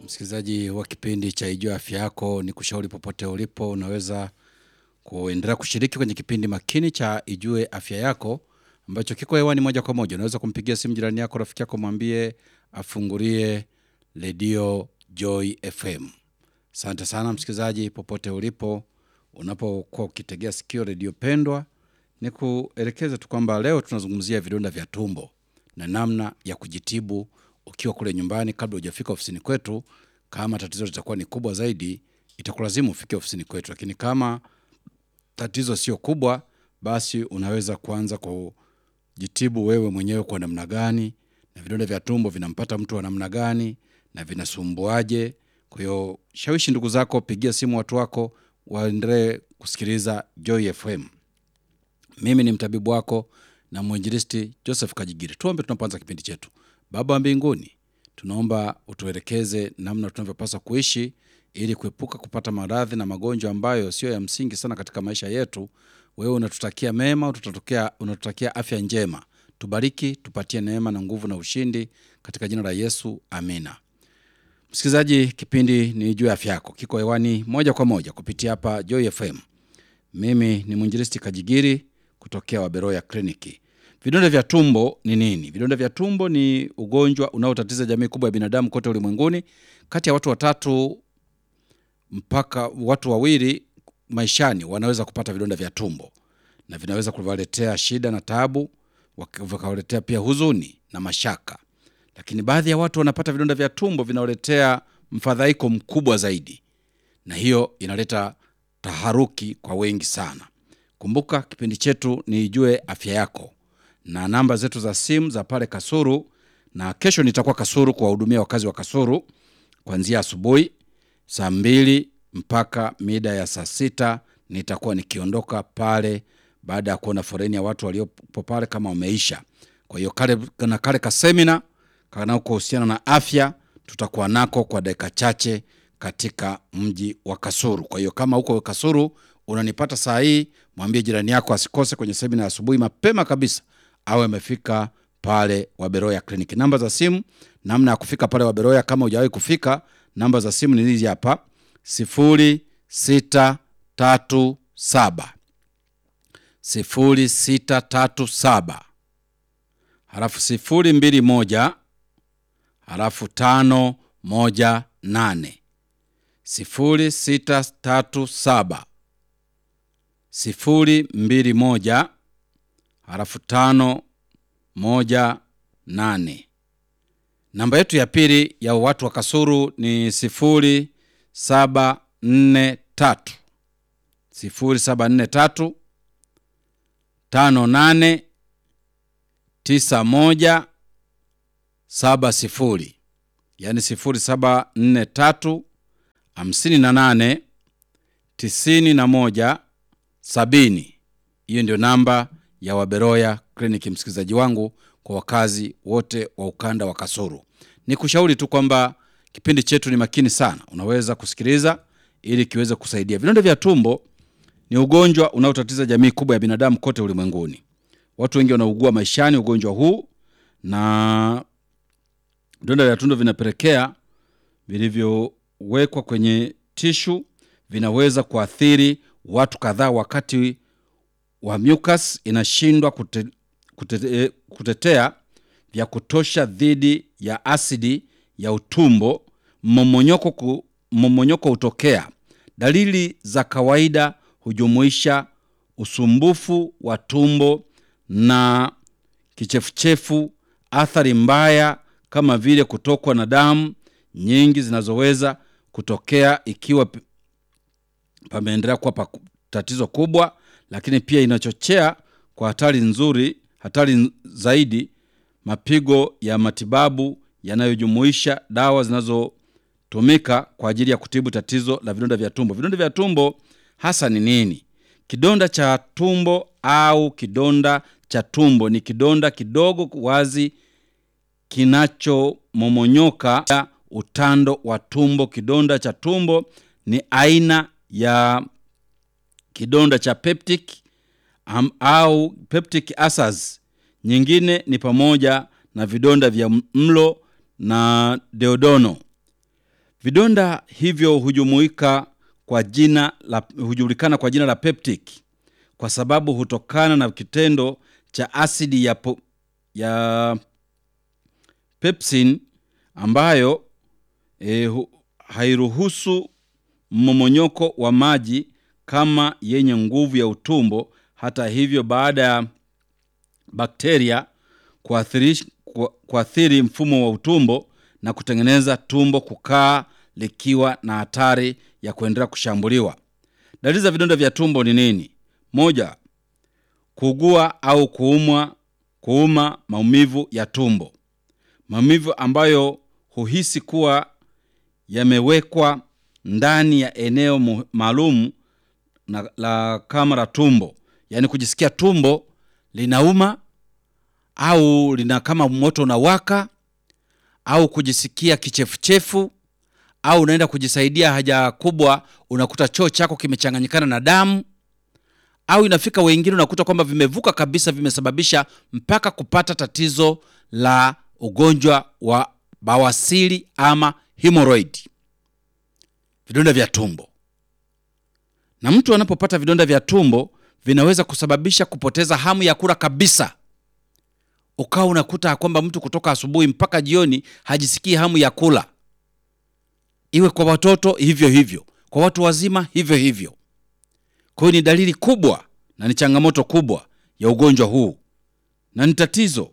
Msikilizaji wa kipindi cha Ijua Afya Yako, ni kushauri popote ulipo, unaweza kuendelea kushiriki kwenye kipindi makini cha Ijue Afya Yako ambacho kiko hewani moja kwa moja. Unaweza kumpigia simu jirani yako, rafiki yako, mwambie afungulie redio Joy FM. Asante sana msikilizaji, popote ulipo, unapokuwa ukitegea sikio redio pendwa, ni kuelekeza tu kwamba leo tunazungumzia vidonda vya tumbo na namna ya kujitibu ukiwa kule nyumbani kabla hujafika ofisini kwetu. Kama tatizo litakuwa ni kubwa zaidi, itakulazimu ufike ofisini kwetu, lakini kama tatizo sio kubwa, basi unaweza kuanza kujitibu wewe mwenyewe kwa namna gani, na vidonda vya tumbo vinampata mtu wa namna gani na vinasumbuaje. Kwa hiyo shawishi ndugu zako, pigia simu watu wako waendelee kusikiliza Joy FM. Mimi ni mtabibu wako na mwinjilisti Joseph Kajigiri. Tuombe tunapoanza kipindi chetu. Baba wa mbinguni, tunaomba utuelekeze namna tunavyopaswa kuishi ili kuepuka kupata maradhi na magonjwa ambayo sio ya msingi sana katika maisha yetu. Wewe unatutakia mema, unatutakia, unatutakia afya njema. Tubariki, tupatie neema na nguvu na ushindi katika jina la Yesu, amina. Msikilizaji, kipindi ni juu ya afya yako, kiko hewani moja kwa moja kupitia hapa Joy FM. Mimi ni mwinjilisti Kajigiri kutokea Waberoya Kliniki. Vidonda vya tumbo ni nini? Vidonda vya tumbo ni ugonjwa unaotatiza jamii kubwa ya binadamu kote ulimwenguni. Kati ya watu watatu mpaka watu wawili maishani wanaweza kupata vidonda vya tumbo, na vinaweza kuwaletea shida na taabu, wak- vikawaletea pia huzuni na mashaka. Lakini baadhi ya watu wanapata vidonda vya tumbo vinawaletea mfadhaiko mkubwa zaidi, na hiyo inaleta taharuki kwa wengi sana. Kumbuka kipindi chetu ni Ijue Afya Yako na namba zetu za simu za pale Kasuru, na kesho nitakuwa Kasuru kuwahudumia wakazi wa Kasuru kuanzia asubuhi saa mbili mpaka mida ya saa sita nitakuwa nikiondoka pale baada ya kuona foreni ya watu waliopo pale kama wameisha. Kwa hiyo kale, na kale kasemina kanakohusiana na afya tutakuwa nako kwa dakika chache katika mji wa Kasuru. Kwa hiyo kama huko Kasuru unanipata saa hii, mwambie jirani yako asikose kwenye semina ya asubuhi mapema kabisa, awe amefika pale Waberoya Kliniki. Namba za simu, namna ya kufika pale Waberoya kama hujawahi kufika, namba za simu ni hizi hapa: sifuri sita tatu saba sifuri sita tatu saba halafu sifuri mbili moja halafu tano moja nane sifuri sita tatu saba sifuri mbili moja halafu tano moja nane. Namba yetu ya pili ya watu wa Kasuru ni sifuri saba nne tatu sifuri saba nne tatu tano nane tisa moja saba sifuri yaani sifuri saba nne tatu hamsini na nane tisini na moja sabini. Hiyo ndio namba ya Waberoya Kliniki, msikilizaji wangu, kwa wakazi wote wa ukanda wa Kasuru. Ni kushauri tu kwamba kipindi chetu ni makini sana, unaweza kusikiliza ili kiweze kusaidia. Vidonda vya tumbo ni ugonjwa unaotatiza jamii kubwa ya binadamu kote ulimwenguni. Watu wengi wanaugua maishani ugonjwa huu, na vidonda vya tumbo vinapelekea vilivyowekwa kwenye tishu vinaweza kuathiri watu kadhaa wakati wa mucus inashindwa kute, kute, kutetea vya kutosha dhidi ya asidi ya utumbo. Mmomonyoko ku, mmomonyoko hutokea. Dalili za kawaida hujumuisha usumbufu wa tumbo na kichefuchefu, athari mbaya kama vile kutokwa na damu nyingi zinazoweza kutokea ikiwa p- pameendelea kuwa pa tatizo kubwa, lakini pia inachochea kwa hatari nzuri, hatari zaidi, mapigo ya matibabu yanayojumuisha dawa zinazotumika kwa ajili ya kutibu tatizo la vidonda vya tumbo. Vidonda vya tumbo hasa ni nini? Kidonda cha tumbo au kidonda cha tumbo ni kidonda kidogo wazi kinachomomonyoka utando wa tumbo. Kidonda cha tumbo ni aina ya kidonda cha peptic am, au peptic ulcers. Nyingine ni pamoja na vidonda vya mlo na deodono. Vidonda hivyo hujumuika kwa jina la, hujulikana kwa jina la peptic kwa sababu hutokana na kitendo cha asidi ya, po, ya pepsin ambayo e, hu, hairuhusu mmomonyoko wa maji kama yenye nguvu ya utumbo. Hata hivyo, baada ya bakteria kuathiri, ku- kuathiri mfumo wa utumbo na kutengeneza tumbo kukaa likiwa na hatari ya kuendelea kushambuliwa. Dalili za vidonda vya tumbo ni nini? Moja, kuugua au kuumwa, kuuma, maumivu ya tumbo, maumivu ambayo huhisi kuwa yamewekwa ndani ya eneo mu- maalum na la kama la tumbo, yaani kujisikia tumbo linauma au lina kama moto unawaka au kujisikia kichefuchefu au unaenda kujisaidia haja kubwa, unakuta choo chako kimechanganyikana na damu, au inafika wengine unakuta kwamba vimevuka kabisa, vimesababisha mpaka kupata tatizo la ugonjwa wa bawasiri ama hemorrhoid, vidonda vya tumbo. Na mtu anapopata vidonda vya tumbo vinaweza kusababisha kupoteza hamu ya kula kabisa ukawa unakuta kwamba mtu kutoka asubuhi mpaka jioni hajisikii hamu ya kula, iwe kwa watoto hivyo hivyo, kwa watu wazima hivyo hivyo. Kwa hiyo ni dalili kubwa na ni changamoto kubwa ya ugonjwa huu, na ni tatizo.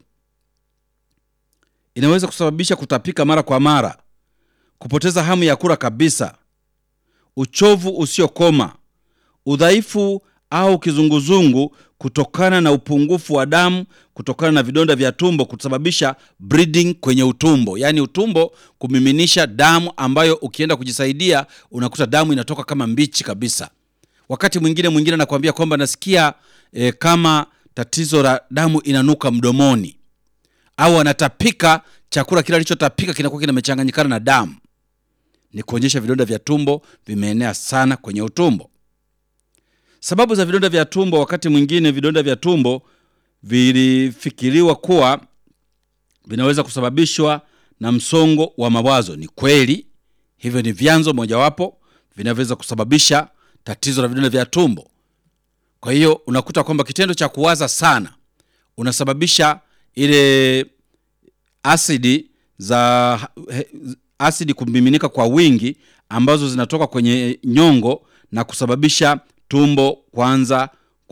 Inaweza kusababisha kutapika mara kwa mara, kupoteza hamu ya kula kabisa, uchovu usiokoma, udhaifu au kizunguzungu kutokana na upungufu wa damu kutokana na vidonda vya tumbo kusababisha bleeding kwenye utumbo, yaani utumbo kumiminisha damu ambayo ukienda kujisaidia unakuta damu inatoka kama mbichi kabisa. Wakati mwingine mwingine anakuambia kwamba nasikia e, kama tatizo la damu inanuka mdomoni, au anatapika, chakula kile alichotapika kinakuwa kinamechanganyikana na damu. Ni kuonyesha vidonda vya tumbo vimeenea sana kwenye utumbo. Sababu za vidonda vya tumbo, wakati mwingine vidonda vya tumbo vilifikiriwa kuwa vinaweza kusababishwa na msongo wa mawazo. Ni kweli, hivyo ni vyanzo mojawapo vinavyoweza kusababisha tatizo la vidonda vya tumbo. Kwa hiyo unakuta kwamba kitendo cha kuwaza sana unasababisha ile asidi za he- asidi kumiminika kwa wingi ambazo zinatoka kwenye nyongo na kusababisha tumbo kuanza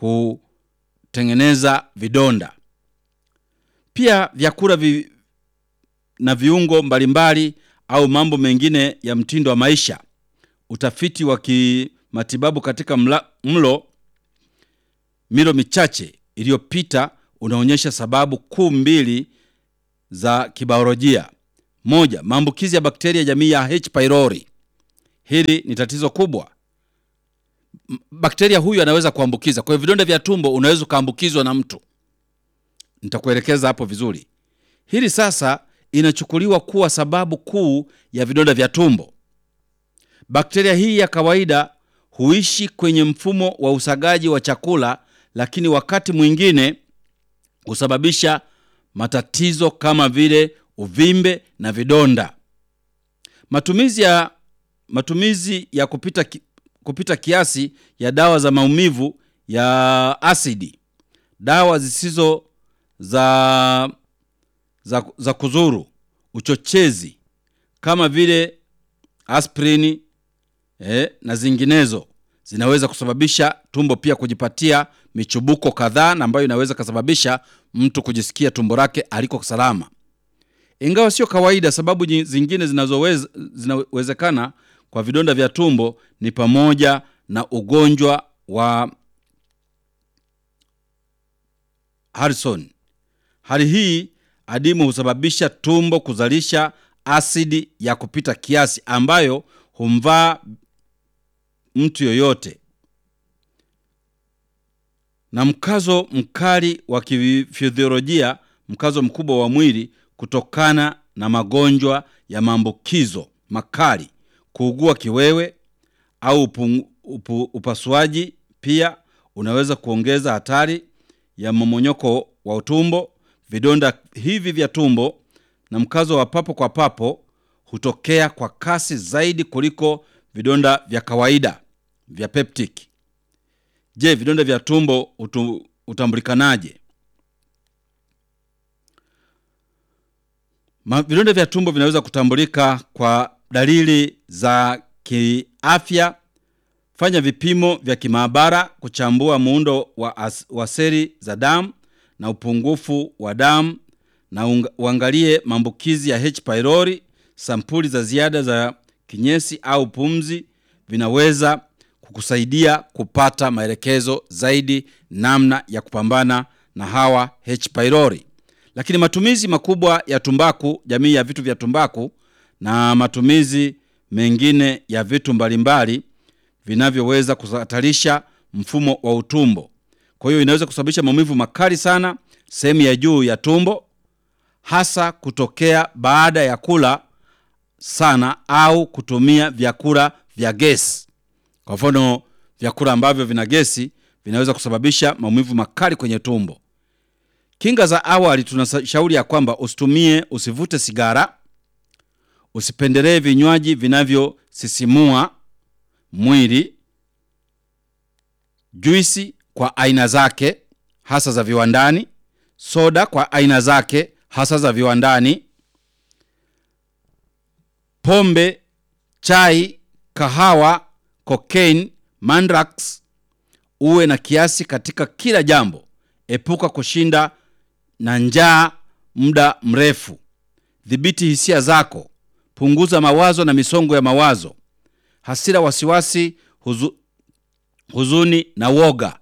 kutengeneza vidonda. Pia vyakula vi, na viungo mbalimbali au mambo mengine ya mtindo wa maisha. Utafiti wa kimatibabu katika mla, mlo milo michache iliyopita unaonyesha sababu kuu mbili za kibiolojia. Moja, maambukizi ya bakteria jamii ya H pylori. Hili ni tatizo kubwa. M- Bakteria huyu anaweza kuambukiza. Kwa hiyo vidonda vya tumbo unaweza ukaambukizwa na mtu. Nitakuelekeza hapo vizuri. Hili sasa inachukuliwa kuwa sababu kuu ya vidonda vya tumbo. Bakteria hii ya kawaida huishi kwenye mfumo wa usagaji wa chakula, lakini wakati mwingine husababisha matatizo kama vile uvimbe na vidonda. Matumizi ya, matumizi ya kupita, ki, kupita kiasi ya dawa za maumivu ya asidi, dawa zisizo za, za, za kuzuru, uchochezi kama vile aspirini eh, na zinginezo zinaweza kusababisha tumbo pia kujipatia michubuko kadhaa na ambayo inaweza kusababisha mtu kujisikia tumbo lake aliko salama. Ingawa sio kawaida, sababu nyi- zingine zinazoweza zinawezekana kwa vidonda vya tumbo ni pamoja na ugonjwa wa Harrison. Hali hii adimu husababisha tumbo kuzalisha asidi ya kupita kiasi ambayo humvaa mtu yoyote na mkazo mkali wa kifiziolojia, mkazo mkubwa wa mwili kutokana na magonjwa ya maambukizo makali, kuugua kiwewe au upu, upu, upasuaji pia unaweza kuongeza hatari ya mmomonyoko wa utumbo. Vidonda hivi vya tumbo na mkazo wa papo kwa papo hutokea kwa kasi zaidi kuliko vidonda vya kawaida vya peptic. Je, vidonda vya tumbo hutu- hutambulikanaje? Ma- Vidonda vya tumbo vinaweza kutambulika kwa dalili za kiafya. Fanya vipimo vya kimaabara kuchambua muundo wa, as, wa seli za damu na upungufu wa damu na unga- uangalie maambukizi ya H pylori. Sampuli za ziada za kinyesi au pumzi vinaweza kukusaidia kupata maelekezo zaidi namna ya kupambana na hawa H pylori. Lakini matumizi makubwa ya tumbaku, jamii ya vitu vya tumbaku na matumizi mengine ya vitu mbalimbali vinavyoweza kuhatarisha mfumo wa utumbo. Kwa hiyo inaweza kusababisha maumivu makali sana sehemu ya juu ya tumbo, hasa kutokea baada ya kula sana au kutumia vyakula vya gesi. Kwa mfano, vyakula ambavyo vina gesi vinaweza kusababisha maumivu makali kwenye tumbo. Kinga za awali, tunashauri ya kwamba usitumie, usivute sigara, usipendelee vinywaji vinavyosisimua mwili, juisi kwa aina zake hasa za viwandani, soda kwa aina zake hasa za viwandani, pombe, chai, kahawa, cocaine, mandrax. Uwe na kiasi katika kila jambo. Epuka kushinda na njaa muda mrefu. Dhibiti hisia zako. Punguza mawazo na misongo ya mawazo, hasira, wasiwasi, huzu, huzuni na woga.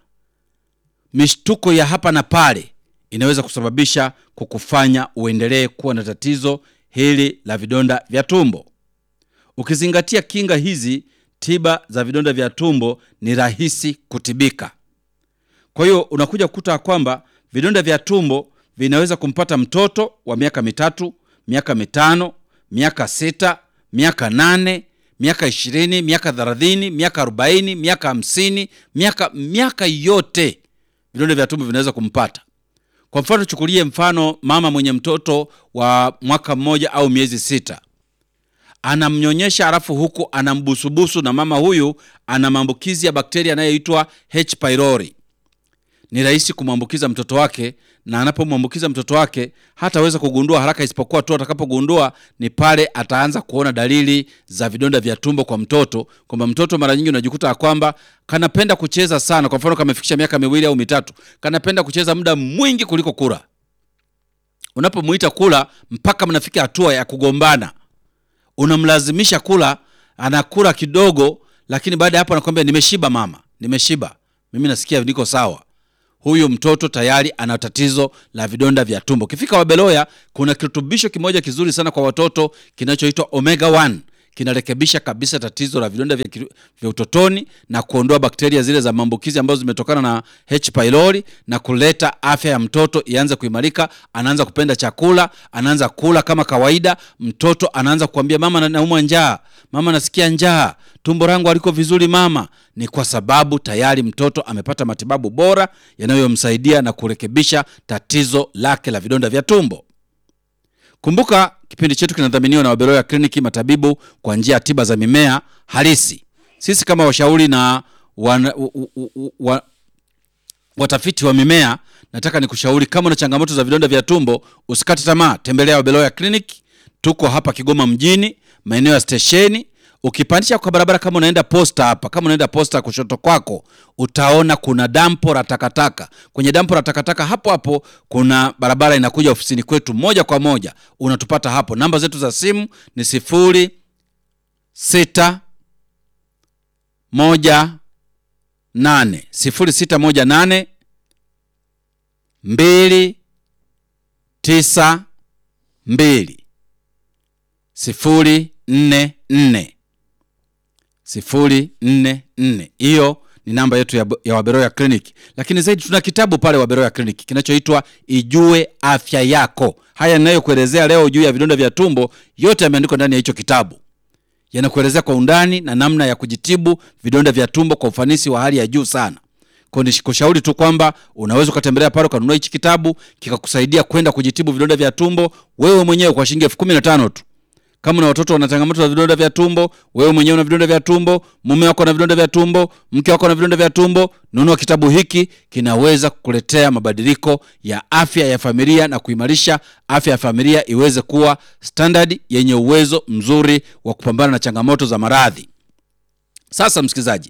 Mishtuko ya hapa na pale inaweza kusababisha kukufanya uendelee kuwa na tatizo hili la vidonda vya tumbo. Ukizingatia kinga hizi, tiba za vidonda vya tumbo ni rahisi kutibika. Kwa hiyo unakuja kukuta kwamba vidonda vya tumbo vinaweza kumpata mtoto wa miaka mitatu, miaka mitano, miaka sita, miaka nane, miaka ishirini, miaka thelathini, miaka arobaini, miaka hamsini, miaka miaka yote vidonda vya tumbo vinaweza kumpata. Kwa mfano, chukulie mfano mama mwenye mtoto wa mwaka mmoja au miezi sita anamnyonyesha alafu huku anambusubusu, na mama huyu ana maambukizi ya bakteria anayoitwa H pylori. Ni rahisi kumwambukiza mtoto wake, na anapomwambukiza mtoto wake hataweza kugundua haraka, isipokuwa tu atakapogundua ni pale ataanza kuona dalili za vidonda vya tumbo kwa mtoto, kwamba mtoto mara nyingi unajikuta ya kwamba kanapenda kucheza sana. Kwa mfano, kamefikisha miaka miwili au mitatu, kanapenda kucheza muda mwingi kuliko kula. Unapomuita kula, mpaka mnafika hatua ya kugombana unamlazimisha kula, anakula kidogo, lakini baada ya hapo anakwambia nimeshiba mama, nimeshiba, mimi nasikia niko sawa. Huyu mtoto tayari ana tatizo la vidonda vya tumbo. Ukifika Wabeloya, kuna kirutubisho kimoja kizuri sana kwa watoto kinachoitwa omega 1 kinarekebisha kabisa tatizo la vidonda vya, kiru- vya utotoni na kuondoa bakteria zile za maambukizi ambazo zimetokana na H pylori na kuleta afya ya mtoto ianze kuimarika. Anaanza kupenda chakula, anaanza kula kama kawaida. Mtoto anaanza kuambia mama, na- naumwa njaa, mama, nasikia njaa, tumbo langu haliko vizuri mama. Ni kwa sababu tayari mtoto amepata matibabu bora yanayomsaidia na kurekebisha tatizo lake la vidonda vya tumbo. Kumbuka kipindi chetu kinadhaminiwa na Wabeloya Kliniki, matabibu kwa njia ya tiba za mimea halisi. Sisi kama washauri na wana, u, u, u, wa, watafiti wa mimea, nataka nikushauri kama una changamoto za vidonda vya tumbo, usikate tamaa, tembelea Wabeloya Clinic. Tuko hapa Kigoma mjini, maeneo ya stesheni. Ukipandisha kwa barabara, kama unaenda posta hapa, kama unaenda posta kushoto kwako, utaona kuna dampo la takataka. Kwenye dampo la takataka hapo hapo kuna barabara inakuja ofisini kwetu moja kwa moja, unatupata hapo. Namba zetu za simu ni sifuri sita moja nane sifuri sita moja nane mbili tisa mbili sifuri nne nne sifuri nne nne. Hiyo ni namba yetu ya, ya Waberoya Clinic, lakini zaidi tuna kitabu pale Waberoya Clinic kinachoitwa Ijue Afya Yako. Haya ninayokuelezea leo juu ya vidonda vya tumbo, yote yameandikwa ndani ya hicho kitabu yanakuelezea kwa undani na namna ya kujitibu vidonda vya tumbo kwa ufanisi wa hali ya juu sana. Kwa nikushauri tu kwamba unaweza ukatembelea pale ukanunua hichi kitabu kikakusaidia kwenda kujitibu vidonda vya tumbo wewe mwenyewe kwa shilingi elfu kumi na tano tu. kama una watoto wana changamoto za vidonda vya tumbo, wewe mwenyewe una vidonda vya tumbo, mume wako ana vidonda vya tumbo, mke wako ana vidonda vya tumbo, nunua kitabu hiki, kinaweza kukuletea mabadiliko ya afya ya familia na kuimarisha afya ya familia iweze kuwa standard yenye uwezo mzuri wa kupambana na changamoto za maradhi. Sasa msikilizaji,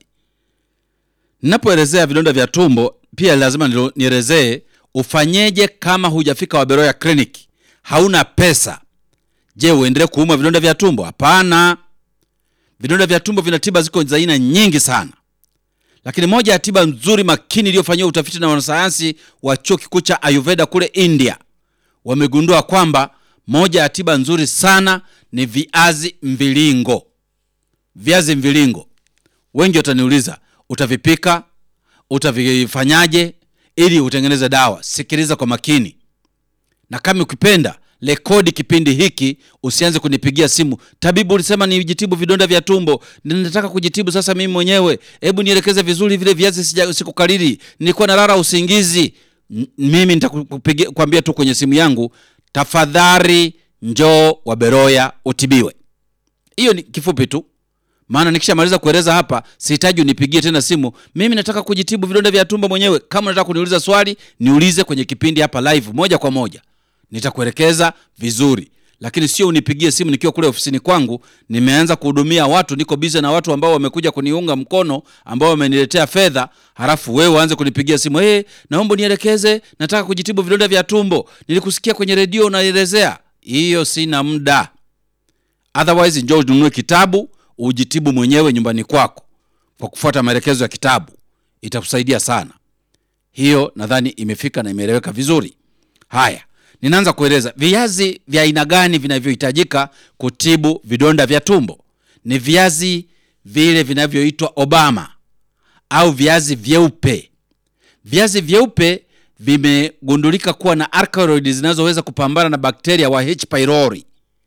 ninapoelezea vidonda vya tumbo pia lazima nilo- nielezee ufanyeje kama hujafika Waberoya Clinic, hauna pesa. Je, uendelee kuumwa vidonda vya tumbo? Hapana. Vidonda vya tumbo vina tiba, ziko za aina nyingi sana, lakini moja ya tiba nzuri makini iliyofanyiwa utafiti na wanasayansi wa chuo kikuu cha Ayurveda kule India, wamegundua kwamba moja ya tiba nzuri sana ni viazi mviringo. Viazi mviringo, wengi wataniuliza utavipika, utavifanyaje ili utengeneze dawa? Sikiliza kwa makini, na kama ukipenda rekodi kipindi hiki, usianze kunipigia simu, tabibu, ulisema nijitibu vidonda vya tumbo, ninataka kujitibu sasa mimi mwenyewe, hebu nielekeze vizuri vile viazi, sija sikukariri, nilikuwa nalala usingizi. N- Mimi nitakupigia kwambia tu kwenye simu yangu, tafadhali njoo Waberoya utibiwe. Hiyo ni kifupi tu, maana nikishamaliza kueleza hapa sihitaji unipigie tena simu. Mimi nataka kujitibu vidonda vya tumbo mwenyewe. Kama unataka kuniuliza swali, niulize kwenye kipindi hapa live, moja kwa moja, nitakuelekeza vizuri, lakini sio unipigie simu nikiwa kule ofisini kwangu. Nimeanza kuhudumia watu, niko bize na watu ambao wamekuja kuniunga mkono, ambao wameniletea fedha, halafu wewe uanze kunipigia simu, hey, naomba nielekeze, nataka kujitibu vidonda vya tumbo, nilikusikia kwenye redio unaelezea. Hiyo sina muda. Otherwise njoo ununue kitabu ujitibu mwenyewe nyumbani kwako kwa kufuata maelekezo ya kitabu, itakusaidia sana. Hiyo nadhani imefika na imeeleweka vizuri. Haya, ninaanza kueleza viazi vya aina gani vinavyohitajika kutibu vidonda vya tumbo. Ni viazi vile vinavyoitwa Obama au viazi vyeupe. Viazi vyeupe vimegundulika kuwa na alkaloidi zinazoweza kupambana na bakteria wa H pylori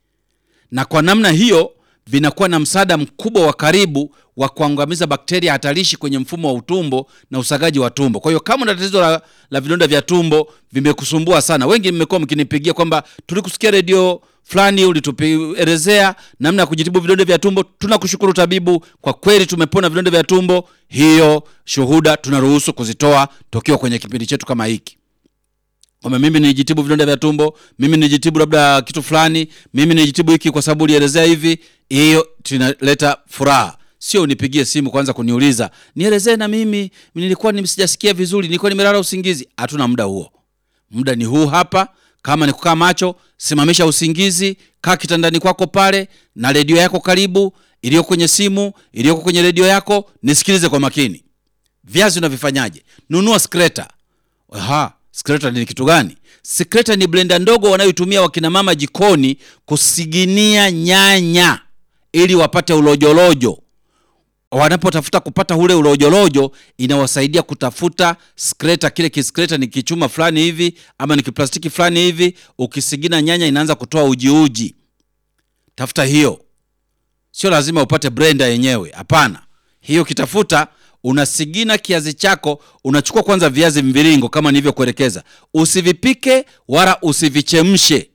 na kwa namna hiyo vinakuwa na msaada mkubwa wa karibu wa kuangamiza bakteria hatarishi kwenye mfumo wa utumbo na usagaji wa tumbo. Kwa hiyo kama una tatizo la, la vidonda vya tumbo vimekusumbua sana, wengi mmekuwa mkinipigia kwamba tulikusikia redio fulani ulituelezea namna ya kujitibu vidonda vya tumbo. Tunakushukuru tabibu, kwa kweli tumepona vidonda vya tumbo. Hiyo shuhuda tunaruhusu kuzitoa tukiwa kwenye kipindi chetu kama hiki kwamba mimi nijitibu vidonda vya tumbo, mimi nijitibu labda kitu fulani, mimi nijitibu hiki kwa sababu ulielezea hivi. Hiyo tunaleta furaha, sio unipigie simu kwanza kuniuliza nielezee na mimi nilikuwa ni- sijasikia vizuri, nilikuwa nimelala usingizi. Hatuna muda huo, muda ni huu hapa. Kama ni kukaa macho, simamisha usingizi, kaa kitandani kwako pale na redio yako karibu, iliyoko kwenye simu, iliyoko kwenye redio yako, nisikilize kwa makini. Viazi unavifanyaje? Nunua skreta. Aha, skreta ni kitu gani? Skreta ni blenda ndogo wanayoitumia wakina mama jikoni kusiginia nyanya ili wapate ulojolojo. Wanapotafuta kupata ule ulojolojo, inawasaidia kutafuta skreta. Kile kiskreta ni kichuma fulani hivi ama ni kiplastiki fulani hivi, ukisigina nyanya inaanza kutoa ujiuji. Tafuta hiyo, sio lazima upate blender yenyewe. Hapana, hiyo kitafuta unasigina kiazi chako, unachukua kwanza viazi mviringo kama nilivyokuelekeza. Usivipike wala usivichemshe,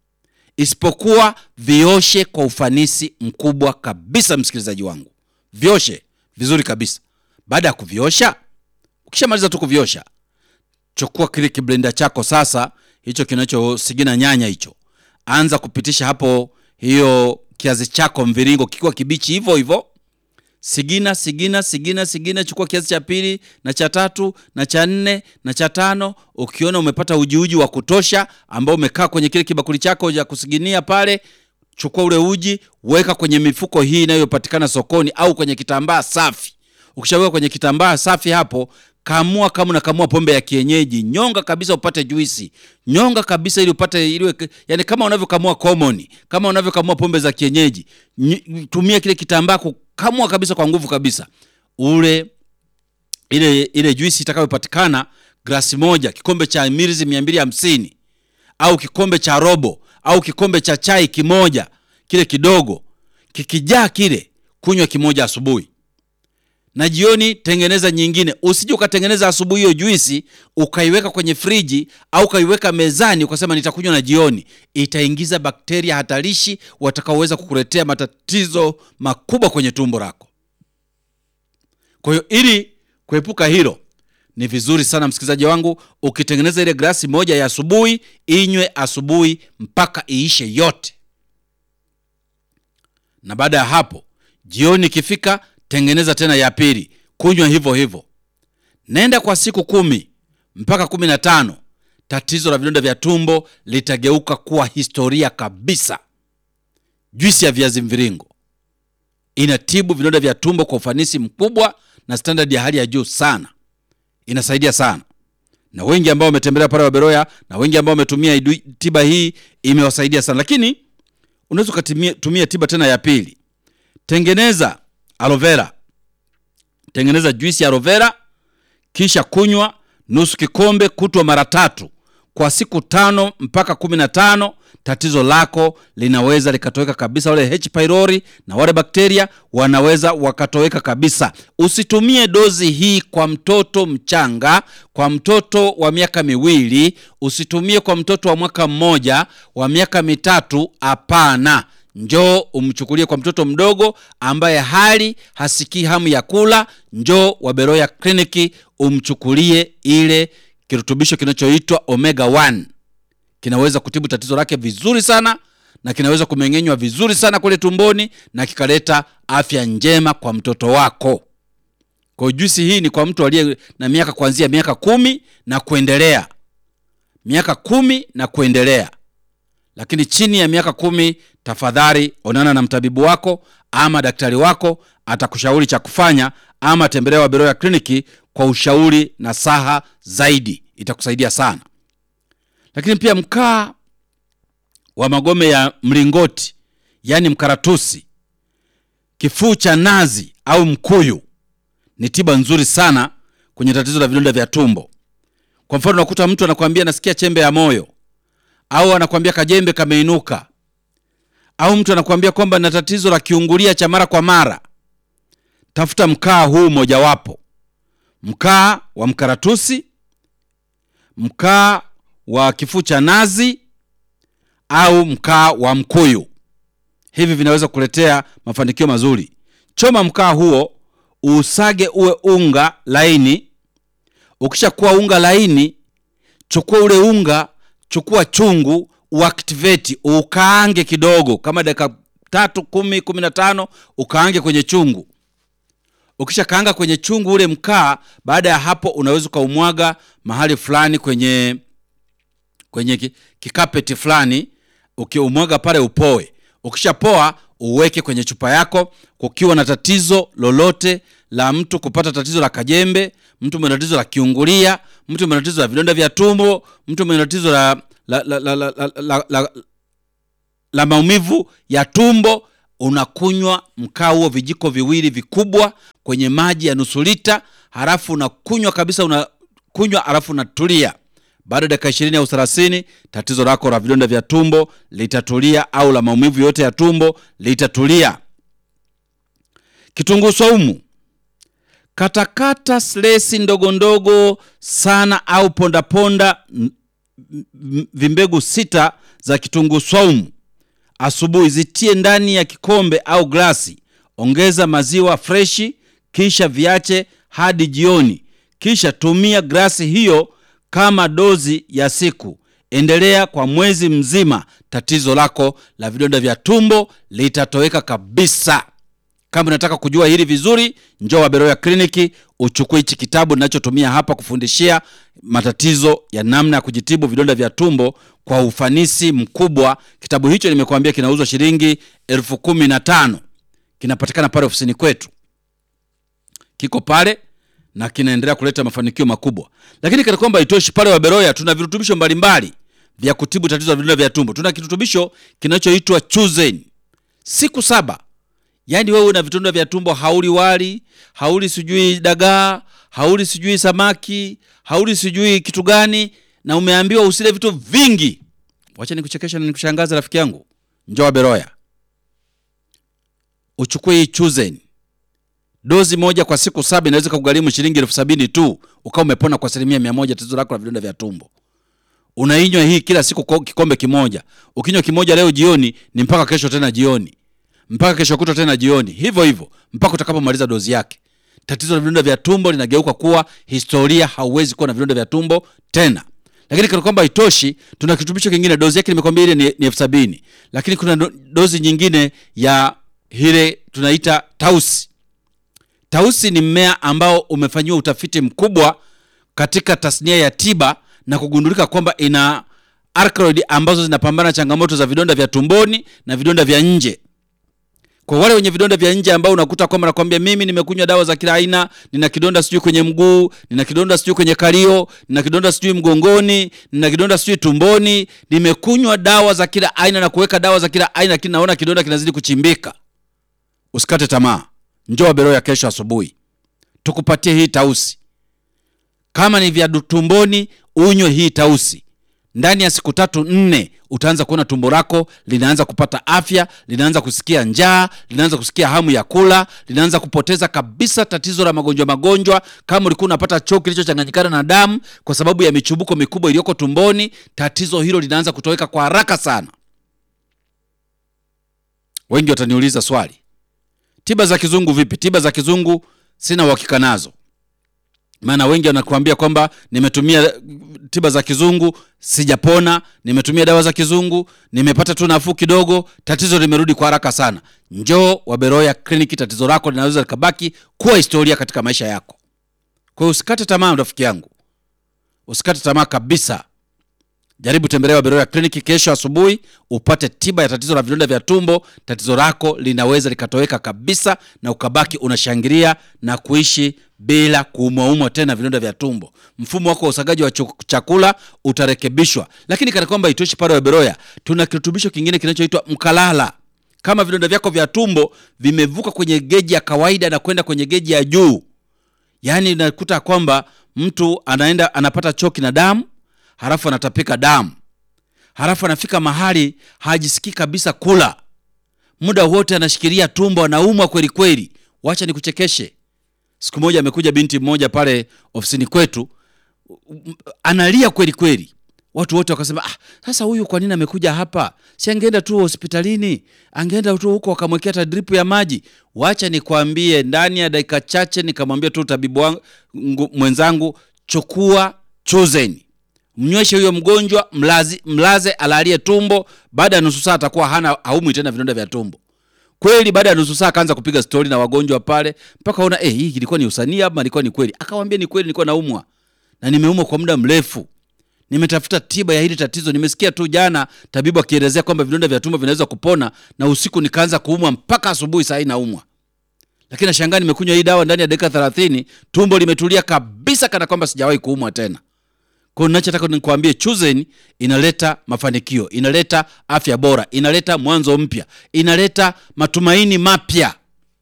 isipokuwa vioshe kwa ufanisi mkubwa kabisa. Msikilizaji wangu, vioshe vizuri kabisa. Baada ya kuviosha, ukishamaliza tu kuviosha, chukua kile kiblenda chako sasa, hicho kinachosigina nyanya hicho, anza kupitisha hapo hiyo kiazi chako mviringo kikiwa kibichi hivyo hivyo sigina sigina sigina sigina. Chukua kiazi cha pili na cha tatu na cha nne na cha tano. Ukiona umepata ujiuji wa kutosha ambao umekaa kwenye kile kibakuli chako cha kusiginia pale, chukua ule uji, weka kwenye mifuko hii inayopatikana sokoni au kwenye kitambaa safi. Ukishaweka kwenye kitambaa safi hapo, kamua kama unakamua pombe ya kienyeji, nyonga kabisa upate juisi, nyonga kabisa ili upate ile, yani kama unavyokamua common, kama unavyokamua pombe za kienyeji, ny- tumia kile kitambaa kukamua kabisa kwa nguvu kabisa, ule ile ile juisi itakayopatikana glasi moja, kikombe cha milizi mia mbili hamsini au kikombe cha robo au kikombe cha chai kimoja, kile kidogo kikijaa kile, kunywa kimoja asubuhi na jioni tengeneza nyingine. Usije ukatengeneza asubuhi hiyo juisi ukaiweka kwenye friji au ukaiweka mezani ukasema nitakunywa na jioni. Itaingiza bakteria hatarishi watakaoweza kukuletea matatizo makubwa kwenye tumbo lako. Kwa hiyo ili kuepuka hilo, ni vizuri sana msikilizaji wangu, ukitengeneza ile glasi moja ya asubuhi, inywe asubuhi mpaka iishe yote, na baada ya hapo jioni ikifika, tengeneza tena ya pili, kunywa hivyo hivyo. Nenda kwa siku kumi mpaka kumi na tano tatizo la vidonda vya tumbo litageuka kuwa historia kabisa. Juisi ya viazi mviringo inatibu vidonda vya tumbo kwa ufanisi mkubwa na standard ya hali ya juu sana, inasaidia sana, na wengi ambao wametembelea pale Waberoya na wengi ambao wametumia idu- tiba hii imewasaidia sana. Lakini unaweza ukatumia tiba tena ya pili. Tengeneza aloe vera, tengeneza juisi ya aloe vera, kisha kunywa nusu kikombe kutwa mara tatu kwa siku tano mpaka kumi na tano. Tatizo lako linaweza likatoweka kabisa. Wale H pylori na wale bakteria wanaweza wakatoweka kabisa. Usitumie dozi hii kwa mtoto mchanga, kwa mtoto wa miaka miwili, usitumie kwa mtoto wa mwaka mmoja, wa miaka mitatu. Hapana, njoo umchukulie kwa mtoto mdogo ambaye hali hasikii hamu ya kula. Njoo Waberoya kliniki umchukulie ile kirutubisho kinachoitwa omega 1 kinaweza kutibu tatizo lake vizuri sana na kinaweza kumeng'enywa vizuri sana kule tumboni na kikaleta afya njema kwa mtoto wako. Kwa hiyo juisi hii ni kwa mtu aliye na miaka kuanzia miaka kumi na kuendelea, miaka kumi na kuendelea. Lakini chini ya miaka kumi, tafadhali onana na mtabibu wako ama daktari wako, atakushauri cha kufanya, ama tembelea Waberoya kliniki kwa ushauri na saha zaidi, itakusaidia sana. Lakini pia mkaa wa magome ya mlingoti, yaani mkaratusi, kifuu cha nazi au mkuyu ni tiba nzuri sana kwenye tatizo la vidonda vya tumbo. Kwa mfano, unakuta mtu anakwambia nasikia chembe ya moyo, au anakwambia kajembe kameinuka, au mtu anakwambia kwamba na tatizo la kiungulia cha mara kwa mara. Tafuta mkaa huu mojawapo, mkaa wa mkaratusi, mkaa wa kifuu cha nazi au mkaa wa mkuyu. Hivi vinaweza kuletea mafanikio mazuri. Choma mkaa huo, usage uwe unga laini. Ukishakuwa unga laini, chukua ule unga, chukua chungu, uactivate, ukaange kidogo, kama dakika tatu, kumi, kumi na tano, ukaange kwenye chungu. Ukisha kaanga kwenye chungu ule mkaa, baada ya hapo unaweza ukaumwaga mahali fulani kwenye kwenye kikapeti fulani, ukiumwaga pale upoe. Ukishapoa uweke kwenye chupa yako. Kukiwa na tatizo lolote la mtu kupata tatizo la kajembe, mtu mwenye tatizo la kiungulia, mtu mwenye tatizo la vidonda vya tumbo, mtu mwenye tatizo la, la, la, la, la, la, la, la, la maumivu ya tumbo, unakunywa mkaa huo vijiko viwili vikubwa kwenye maji ya nusu lita, halafu unakunywa kabisa, unakunywa halafu unatulia baada ya dakika ishirini au thelathini tatizo lako la vidonda vya tumbo litatulia, au la maumivu yote ya tumbo litatulia. Kitunguu saumu, katakata slesi ndogo ndogo sana au pondaponda vimbegu sita za kitunguu saumu asubuhi, zitie ndani ya kikombe au glasi. Ongeza maziwa freshi, kisha viache hadi jioni, kisha tumia glasi hiyo kama dozi ya siku. Endelea kwa mwezi mzima, tatizo lako la vidonda vya tumbo litatoweka kabisa. Kama unataka kujua hili vizuri, njoo Waberoya kliniki uchukue hichi kitabu ninachotumia hapa kufundishia matatizo ya namna ya kujitibu vidonda vya tumbo kwa ufanisi mkubwa. Kitabu hicho nimekuambia kinauzwa shilingi elfu kumi na tano. Kinapatikana pale ofisini kwetu, kiko pale na kinaendelea kuleta mafanikio makubwa. Lakini kana kwamba itoshi, pale Waberoya tuna virutubisho mbalimbali vya kutibu tatizo la vidonda vya tumbo. Tuna kirutubisho kinachoitwa Chuzen siku saba. Yaani wewe una vidonda vya tumbo, hauli wali, hauli sijui dagaa, hauli sijui samaki, hauli sijui kitu gani, na umeambiwa usile vitu vingi. Wacha nikuchekesha na nikushangaza, rafiki yangu, njoo Waberoya uchukue hii Chuzen dozi moja kwa siku saba inaweza kugharimu shilingi elfu sabini tu ukawa umepona kwa asilimia mia moja tatizo lako la vidonda vya tumbo unainywa hii kila siku kwa kikombe kimoja ukinywa kimoja leo jioni ni mpaka kesho tena jioni mpaka kesho kutwa tena jioni hivyo hivyo mpaka utakapomaliza dozi yake tatizo la vidonda vya tumbo linageuka kuwa historia hauwezi kuwa na vidonda vya tumbo tena lakini kana kwamba haitoshi tuna kirutubisho kingine dozi yake nimekwambia ile ni, ni elfu sabini lakini kuna do, dozi nyingine ya ile tunaita tausi tausi ni mmea ambao umefanyiwa utafiti mkubwa katika tasnia ya tiba na kugundulika kwamba ina alkaloid ambazo zinapambana na changamoto za vidonda vya tumboni na vidonda vya nje kwa wale wenye vidonda vya nje ambao unakuta kwamba nakwambia mimi nimekunywa dawa za kila aina nina kidonda sijui kwenye mguu nina kidonda sijui kwenye kalio nina kidonda sijui mgongoni nina kidonda sijui tumboni nimekunywa dawa za kila aina na kuweka dawa za kila aina lakini naona kidonda kinazidi kuchimbika usikate tamaa njoo beroya kesho asubuhi tukupatie hii tausi kama ni vya tumboni unywe hii tausi ndani ya siku tatu nne utaanza kuona tumbo lako linaanza kupata afya linaanza kusikia njaa linaanza kusikia hamu ya kula linaanza kupoteza kabisa tatizo la magonjwa magonjwa kama ulikuwa unapata choo kilichochanganyikana na damu kwa sababu ya michubuko mikubwa iliyoko tumboni tatizo hilo linaanza kutoweka kwa haraka sana wengi wataniuliza swali tiba za kizungu vipi tiba za kizungu sina uhakika nazo maana wengi wanakuambia kwamba nimetumia tiba za kizungu sijapona nimetumia dawa za kizungu nimepata tu nafuu kidogo tatizo limerudi kwa haraka sana njoo waberoya kliniki tatizo lako linaweza likabaki kuwa historia katika maisha yako kwa hiyo usikate tamaa rafiki yangu usikate tamaa kabisa jaribu tembelea waberoya kliniki kesho asubuhi upate tiba ya tatizo la vidonda vya tumbo tatizo lako linaweza likatoweka kabisa na ukabaki unashangilia na kuishi bila kuumwaumwa tena vidonda vya tumbo mfumo wako wa usagaji wa chu- chakula utarekebishwa lakini kana kwamba itoshi pale waberoya tuna kirutubisho kingine kinachoitwa mkalala kama vidonda vyako vya tumbo vimevuka kwenye geji ya kawaida na kwenda kwenye geji ya juu yaani unakuta kwamba mtu anaenda anapata choki na damu halafu anatapika damu halafu anafika mahali hajisikii kabisa kula muda wote anashikilia tumbo anaumwa kweli kweli wacha nikuchekeshe siku moja amekuja binti mmoja pale ofisini kwetu m- analia kweli kweli watu wote wakasema ah, sasa huyu kwa nini amekuja hapa si angeenda tu hospitalini angeenda tu huko wakamwekea hata dripu ya maji wacha nikwambie ndani ya dakika chache nikamwambia tu tabibu wangu ngu- mwenzangu chukua chuzeni mnyweshe huyo mgonjwa mlazi, mlaze alalie tumbo baada ya nusu saa atakuwa hana haumwi tena vidonda vya tumbo kweli baada ya nusu saa akaanza kupiga stori na wagonjwa pale mpaka ona eh, hii ilikuwa ni usanii ama ilikuwa ni kweli akawambia ni kweli nilikuwa naumwa na nimeumwa kwa muda mrefu nimetafuta tiba ya hili tatizo nimesikia tu jana tabibu akielezea kwamba vidonda vya tumbo vinaweza kupona na usiku nikaanza kuumwa mpaka asubuhi saa hii naumwa lakini nashangaa nimekunywa hii dawa ndani ya dakika thelathini tumbo limetulia kabisa kana kwamba sijawahi kuumwa tena kwa hiyo nachotaka nikuambie chuzen inaleta mafanikio inaleta afya bora inaleta mwanzo mpya inaleta matumaini mapya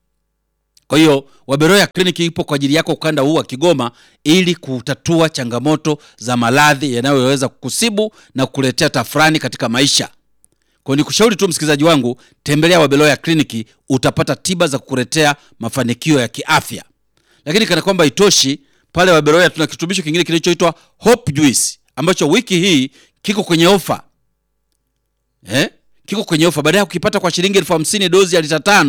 kwa hiyo waberoya kliniki ipo kwa ajili yako ukanda huu wa kigoma ili kutatua changamoto za maradhi yanayoweza kukusibu na kukuletea tafurani katika maisha kwa hiyo nikushauri tu msikilizaji wangu tembelea wabeloya kliniki utapata tiba za kukuletea mafanikio ya kiafya lakini kana kwamba itoshi pale waberoya tuna kirutubisho kingine kinachoitwa hope juice ambacho wiki hii kiko kwenye ofa eh? kiko kwenye ofa baadaye ukipata kwa shilingi elfu hamsini dozi ya lita tano